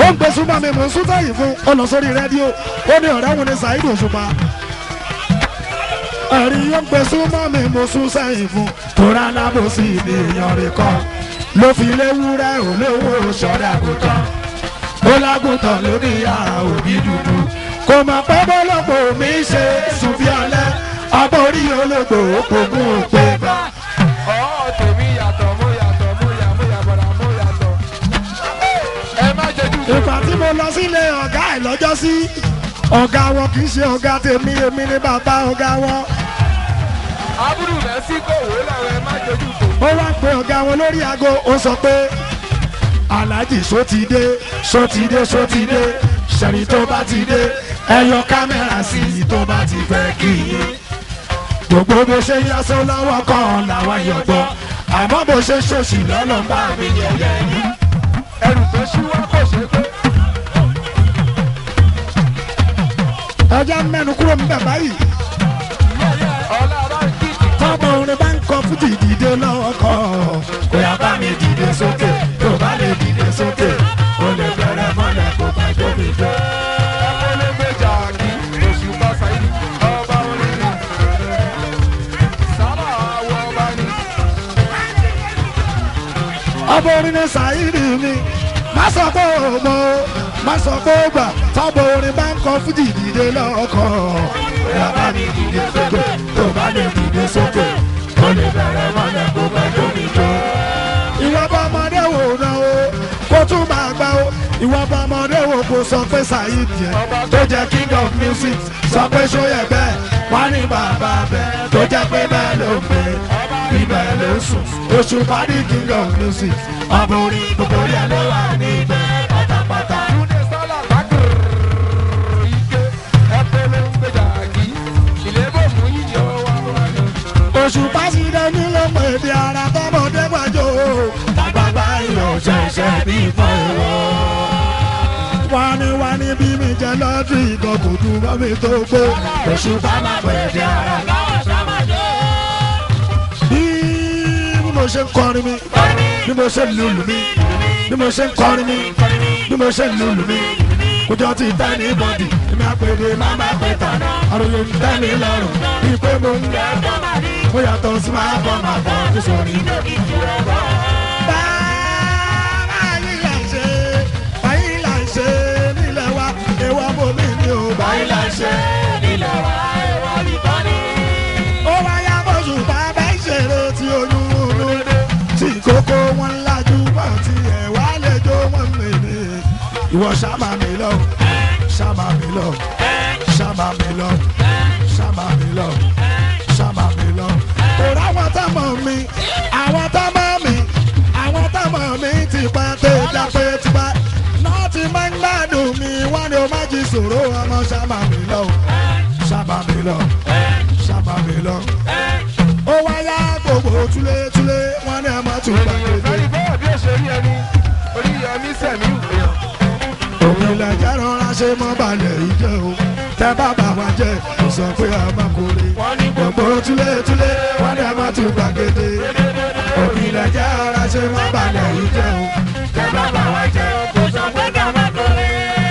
ó ń gbé súnmọ́ mi mò ń sún táyì fún ó lọ sórí rédíò ó ní ọ̀rẹ́ wọn ní Saheed Òṣùpá ẹ̀rí ó ń gbé súnmọ́ mi mò ń sún sẹ́yìn fún tóra alábòsí ni èèyàn rẹ̀ kọ́ ló fi léwúrẹ́ olówó sọ́dà kò tán ó lágùntàn lórí ara òbí dúdú kò mọ̀ pé bọ́lọ́pọ̀ mi ṣe sùn bí alẹ́ aborí ológbò òpógún òpè bá. ọ̀ tèmi yàtọ̀ mo yàtọ̀ mo yà mo yà bọ̀dà mo yàtọ̀. ẹ má jẹ́ jù. ìgbà tí mo lọ sílé ọ̀gá ẹ̀ lọ́jọ́ sí ọ̀gá wọn kì í ṣe ọ̀gá tèmi èmi ni bàbá ọ̀gá wọn àbúrò rẹ̀ sí kò wó làwọn ẹ má jẹ́ jù tó. ó wá pe ọ̀gá wọn lórí aago ó sọ pé aláàjì só ti dé só ti dé só ti dé ṣẹ̀rí tó bá ti dé ẹ yọ kámẹ́rà sí i tó bá ti fẹ́ kí i gbogbo bó ṣe yasọ lọ́wọ́ kan làwọn yọ̀gbọ́ àmọ́ bó ṣe ṣòṣì lọ́nà bá mi yẹ̀yẹ́ yìí. ẹrù tó ṣí wá kò ṣe pé. ẹja mẹ́nu kúrò níbẹ̀ báyìí ọlá bá ń kíkì. tọ́mọ orin bá ń kọ fújì dìde lọ́wọ́ kọ́ kó yá bá mi dìde sókè tó bá lè dìde sókè ó lè bẹ̀rẹ̀ mọ́lẹ̀ kó bá jómi jọ. ẹgbẹ́lẹ́gbẹ́jà kí oṣù bá Saheed ọba orin ni. sábà wọ ọba ni. ọmọ orin ní Saheed mi má sọ pé ó mọ má sọ pé ó gbà tọ́mọ orin bá ń kọ fújì dìde lọ́wọ́ kọ́ kó yá bá mi dìde sókè tó bá lè dìde sókè ó lè bẹ̀rẹ̀ mọ́lẹ̀ kó bá jómi jọ. ìwọ bá ọmọdé wò ná o kó tún máa gbá o ìwọ bá ọmọdé wò kó sọ pé Saheed yẹn tó jẹ́ king of music sọ pé sóyè bẹ́ẹ̀ wá ní bàbá bẹ́ẹ̀ tó jẹ́ pé bẹ́ẹ̀ ló ń gbé ibẹ̀ ló ń sùn oṣù parí king of music ọmọ orí gbogbo yẹn ló wà níbẹ̀ pátápátá. túnde sálà lákìrì ike ẹgbẹ́lẹ́gbẹ́jà kí ìlébò mú yíyọ wá wá ni. oṣù pásítọ̀ ní ló pè bí ara tọmọdé gbàjọ tàgbàgbà ìyọ̀ ṣẹ̀ṣẹ̀ bí ìfọ̀ ìwọ̀. wani wani bí mi jẹ lọ́dún ìkan kò dùn mọ́ mi tó gbó oṣù bá máa pè bí ara. bí mo ṣe ń kọrin mi bí mo ṣe ń lùlù mi bí mo ṣe ń kọrin mi bí mo ṣe ń lùlù mi kójọ ti tẹ́ ní bọ́dì èmi àpèrè má má pè tán àròyé ń tẹ́ mi lọ́rùn bí pé mo ń gbẹ́ mo yàtọ̀ sí máa bọ̀ máa bọ̀ tó sọ̀rí. báyìí là ń ṣe báyìí là ń ṣe nílẹ̀ wa ewa bomi ni o báyìí là ń ṣe nílẹ̀ wa ewa nìkan ni. ó wáyà bóṣù bá bẹ́ẹ̀ ṣeré tí oyún inú tí kókó wọn lajú bọ̀ tí ẹ̀ wá lẹ́jọ́ wọn mèrè. ìwọ ṣàmà mi lọ ṣàmà mi lọ ṣàmà mi lọ ṣàmà mi lọ ṣàmà mi lọ. òrò àwọn táwọn mi àwọn táwọn mi àwọn táwọn mi ti pa tẹ̀jà pé ti pa náà ti máa ń gbádùn mi wọ́n ní o má jí sòro ọmọ ṣàmà mi lọ ṣàmà mi lọ ṣàmà mi lọ. ó wáyà gbogbo túlétúlé wọ́n ní ẹ má tún gbàgbé. lórí bọ́ọ̀ bí ó ṣe rí ẹni orí yẹmí sẹ̀mí èèyàn. òmìnira jẹ́ rọra ṣe mọ́ balẹ̀ ìjẹ́ o tẹ́ bá bà wá jẹ́ kò sọ pé a máa kórè gbogbo túlétúlé wọ́n ní a máa tún gbàgede òmìnira jẹ́ rọra ṣe mọ́ balẹ̀ ìjẹ́ o tẹ́ bá bà wá jẹ́ kò sọ pé a máa kórè.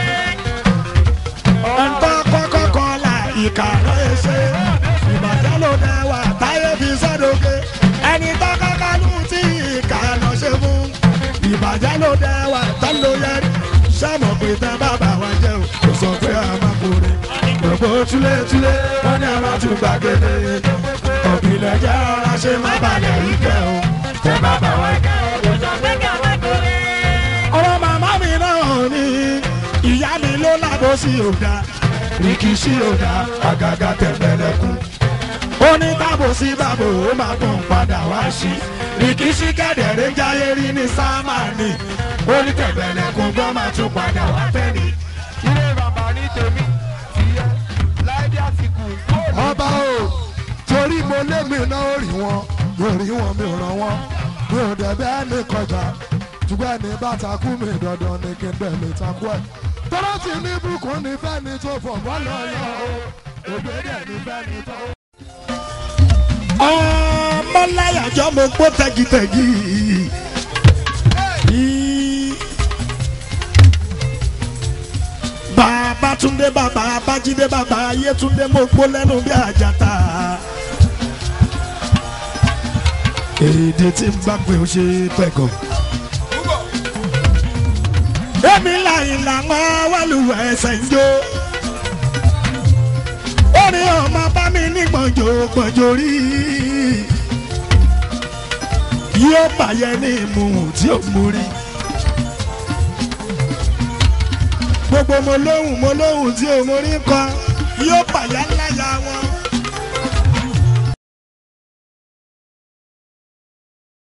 ẹ̀ńtọ́ kọ́kọ́ kọ́ la ìkà rẹ̀ ṣe ìbàjẹ́ ló dẹ wà táyé fi sọ́dọ̀gẹ́ ẹni tó kọ́kọ́ lù tí ìkà lọ ṣe fún ìbàjẹ́ ló dẹ wà tó ló yẹ sọ́mọ̀ pé tẹ́ bàbá wa jẹ́ o kò sọ pé a máa kórè gbogbo túlétúlé wọ́n ní a máa tún gbàgede òbílẹ̀ jẹ́ ọ̀rá ṣe má balẹ̀ yìí kẹ́ o tẹ́ bàbá wa jẹ́ o kò sọ pé ká máa kórè. ọ̀rọ̀ màmá mi náà ni ìyá mi ló lábọ́ sí òdà rìkìṣí òdà àgàgà tẹ̀m̀bẹ̀lẹ̀kùn ó ní tábò sí bàbò ó máa tún padà wá sí rìkìṣí kẹ̀dẹ̀rẹ́ jáyé rí ní sámánì ó ní tẹ̀m̀bẹ̀lẹ̀kùn gbọ́n máa tún padà wá tẹ́lẹ̀. ilé bàbá ní tèmi tìyẹ láìdí àsìkò kóòdù. ọba o torí mo lé mi náà ó rí wọn mi ò rí wọn mi ò ràn wọn mi ò dẹ̀ bẹ́ẹ̀ ní kọjá ṣùgbọ́n ẹni bá takú mi dandan ni kí n bẹ̀ lè takú ẹ̀. tọ́lá ti ní bùkún ní fẹ́ni tó fọ̀ bọ́ lọ́yọ̀ o ògbédè ní fẹ́ni tó. ọmọláyàjọ mo gbó tẹgitẹgi. Í- Babátúndé bàbá Bájídé bàbá Ayétúndé mo gbó lẹ́nu bí àjàtà. èdè tí ń bá pé ó ṣe pẹ̀gàn. èmi làyìn làwọn wàlúwẹ̀ ẹsẹ̀ ń jó. orin ọmọ bá mi ní gbọ̀njò gbọ̀njò rí. yóò bàyẹ̀ ní ìmùhùn tí ó mú rí. gbogbo mo lóhùn mo lóhùn tí ò mórí kọ yóò bàyà láyà wọn.